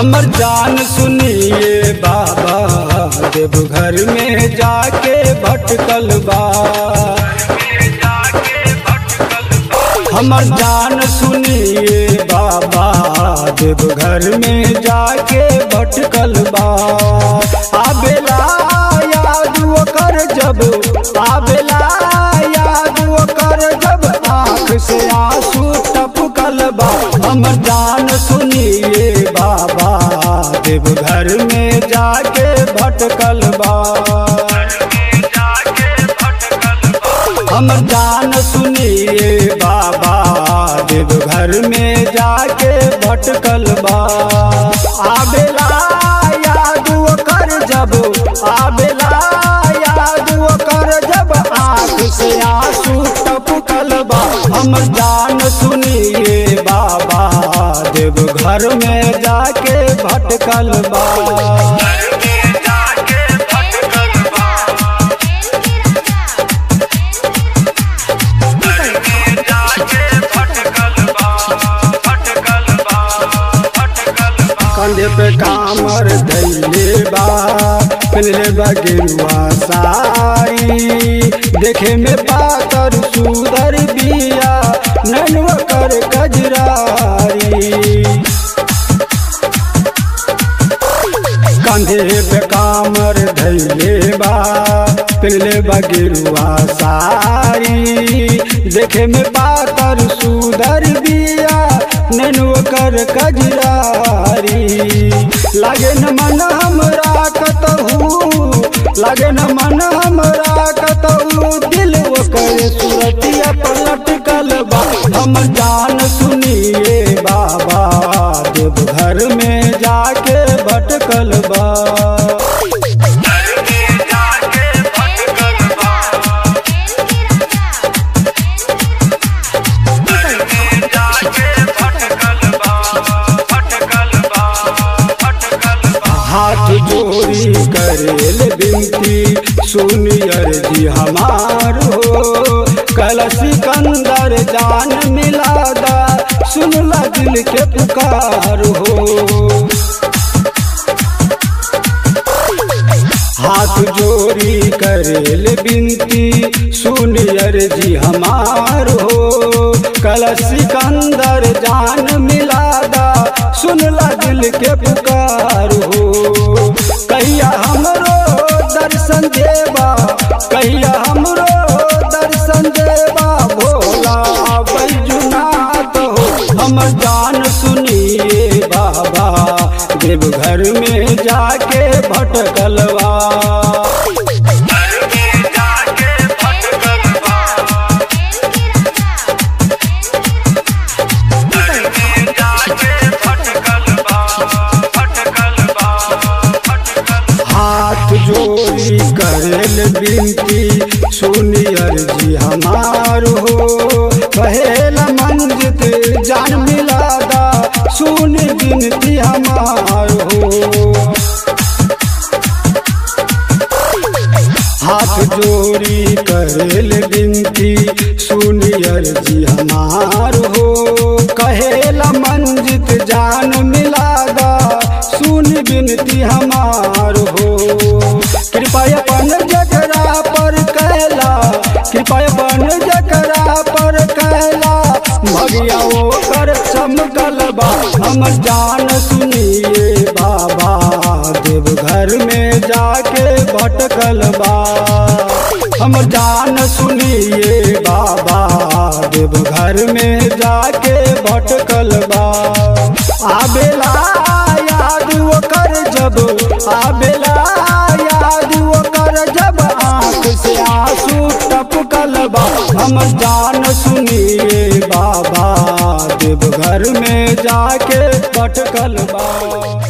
हमर जान सुनिए बाबा देवघर में जाके भटकल बा हमर जान सुनिए बाबा देवघर में जाके भटकल बा आबेला याद कर जब आबेला याद कर जब आँख से आंसू टपकल बा हमर जान सुनिए बाबा देवघर में जाके भटकल बा हमर जान सुनिए बाबा देवघर में जाके भटकल बा आबेला याद कर जब आबेला याद कर जब आँख से आंसू टपकल बा हमर जान सुनिए बाबा देवघर में जाके भटकल बा कंधे पे कामर धैले बा पहनले बा गेरुआ साड़ी देखे में पातर सुदर बिया ननुआ कर कजरारी कंधे पे कामर धैले बा पहनले बा गेरुआ साड़ी देखे में पातर सुदर बिया ननुआ कर कजरारी लागे न मन हमरा कतहू लागे न मन हमरा कतहू दिल ओकर सुरतिया पलट कल बा हम जान सुनिए बाबा देवघर में जाके भटकल बा हाथ जोड़ी करेल बिनती सुनियर जी हमार हो कल सिकंदर जान मिलादा सुनला दिल के पुकार हो हाथ जोड़ी करेल बिनती सुनियर जी हमार हो कल सिकंदर जान मिलादा सुनला दिल के पुकार हो कहिया हमरो दर्शन देवा कहिया हमरो दर्शन देवा भोला बैजुनाथ हो हम जान सुनिए बाबा देवघर में जाके भटकलवा हाथ जोड़ी करेल बिनती सुनियर जी हमार हो कहेला मंजित जान मिलादा सुन बिनती हमार हो हाथ जोड़ी करेल बिनती सुनियर जी हमार हो कहेला मंजित जान मिलादा सुन बिनती हमार हो कृपा अपन जकरा पर कैला कृपा अपन जकरा पर कैला भगिया वो कर चमकल बा हम जान सुनिए बाबा देवघर में जाके भटकल बा हम जान सुनिए बाबा देवघर में जाके भटकल बा आबेला याद वो कर जब आबेला याद वो कर जब आँख से आंसू टपकल बा हम जान सुनिए बाबा देवघर में जाके भटकल बा